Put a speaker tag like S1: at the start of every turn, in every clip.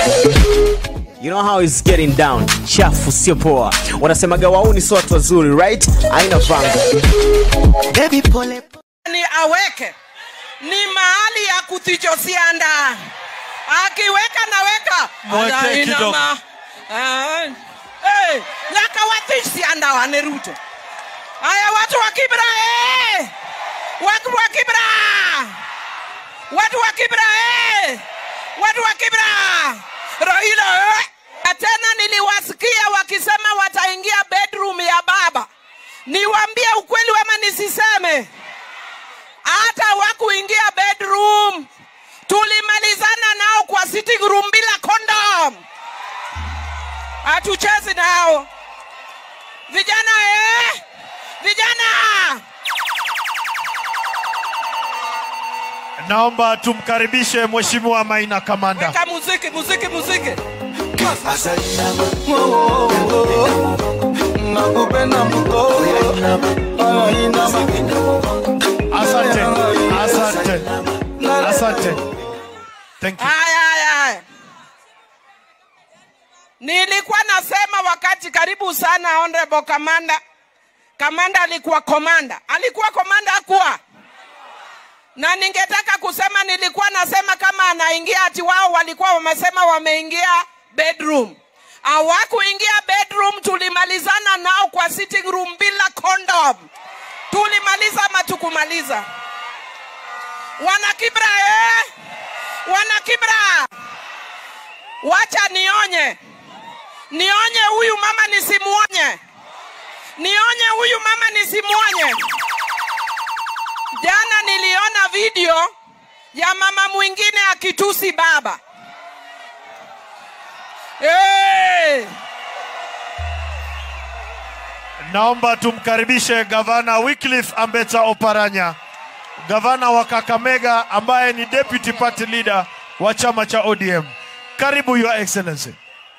S1: You know how it's getting down. Chafu sio poa. Wanasemaga wauni sio watu wazuri, right? Haina vanga.
S2: Baby pole
S3: ni aweke ni mahali ya kutichosianda akiweka naweka
S4: Mweke
S3: Anainama.
S4: kidogo.
S3: Ah, eh, nyaka watisianda wane ruto aya watu wa kibra eh! watu wa kibra watu wa kibra eh! watu wa kibra raila eh! na tena niliwasikia wakisema wataingia bedroom ya baba niwambie ukweli wema nisiseme hata wakuingia bedroom tulimalizana nao kwa sitting room bila condom hatuchezi nao vijana eh? vijana
S4: Naomba tumkaribishe Mheshimiwa Maina Kamanda.
S3: weka muziki muziki muziki
S4: Asante, asante, asante. Thank you.
S3: haya haya haya nilikuwa nasema wakati karibu sana honorable kamanda kamanda alikuwa komanda alikuwa komanda akuwa na ningetaka kusema nilikuwa nasema kama anaingia ati wao walikuwa wamesema wameingia bedroom hawakuingia bedroom tulimalizana nao kwa sitting room bila condom tulimaliza ama tukumaliza wana kibra eh? wana kibra wacha nionye nionye huyu mama nisimuonye nionye huyu mama nisimuonye jana niliona video ya mama mwingine akitusi baba hey!
S4: Naomba tumkaribishe Gavana Wycliffe Ambetsa Oparanya, gavana wa Kakamega ambaye ni deputy party leader wa chama cha ODM. Karibu Your Excellency.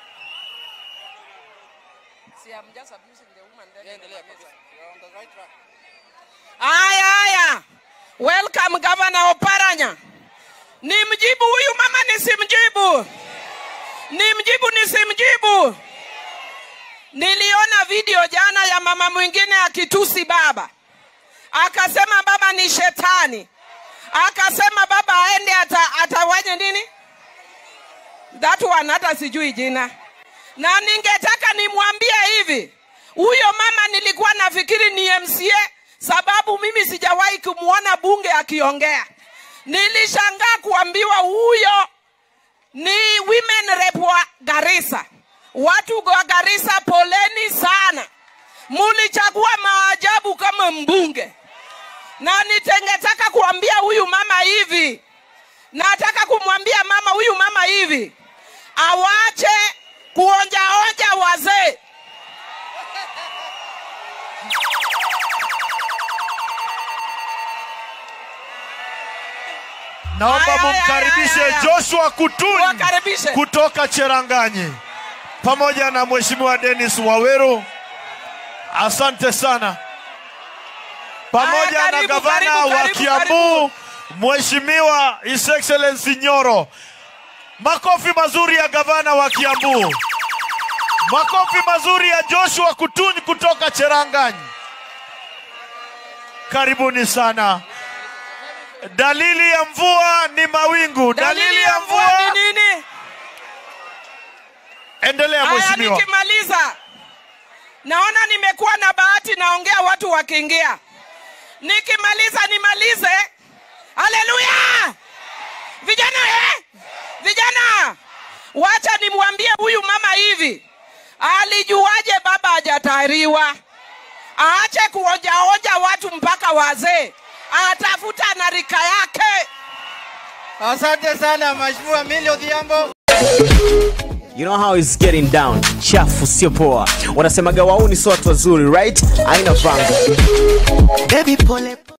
S3: Aya, aya. Welcome Governor Oparanya. Nimjibu huyu mama nisimjibu? Nimjibu nisimjibu? Niliona video jana ya mama mwingine akitusi baba, akasema baba ni shetani, akasema baba aende ata, atawanye nini that one, hata sijui jina, na ningetaka nimwambie hivi, huyo mama nilikuwa nafikiri ni MCA sababu mimi sijawahi kumwona bunge akiongea. Nilishangaa kuambiwa huyo ni women rep wa Garissa. Watu wa Garissa, poleni sana, mulichagua maajabu kama mbunge, na nitengetaka kuambia huyu mama hivi, nataka kumwambia mama huyu mama hivi, awache kuonjaonja wazee.
S4: Naomba
S3: Aya, aya,
S4: mumkaribishe
S3: aya, aya.
S4: Joshua Kutun
S3: Wakaribishe.
S4: kutoka Cheranganyi pamoja na Mheshimiwa Dennis Waweru. Asante sana. Pamoja
S3: Aya,
S4: na
S3: karibu,
S4: gavana
S3: karibu,
S4: wa
S3: karibu,
S4: Kiambu Mheshimiwa His Excellency Nyoro. Makofi mazuri ya gavana wa Kiambu. Makofi mazuri ya Joshua Kutun kutoka Cheranganyi. Karibuni sana. Dalili ya mvua ni mawingu.
S3: Dalili ya mvua ni nini?
S4: Endelea
S3: Haya,
S4: mheshimiwa.
S3: nikimaliza, naona nimekuwa na bahati, naongea watu wakiingia. Nikimaliza nimalize. Haleluya! Vijana eh? Vijana, wacha nimwambie huyu mama hivi, alijuaje baba hajatahiriwa? Aache kuonjaonja watu mpaka wazee, atafuta na rika yake.
S2: Asante sana Mheshimiwa Millie Odhiambo.
S1: You know how it's getting down. Chafu sio poa. Wanasemaga wauni sio watu wazuri, right? Haina vanga.
S2: Baby pole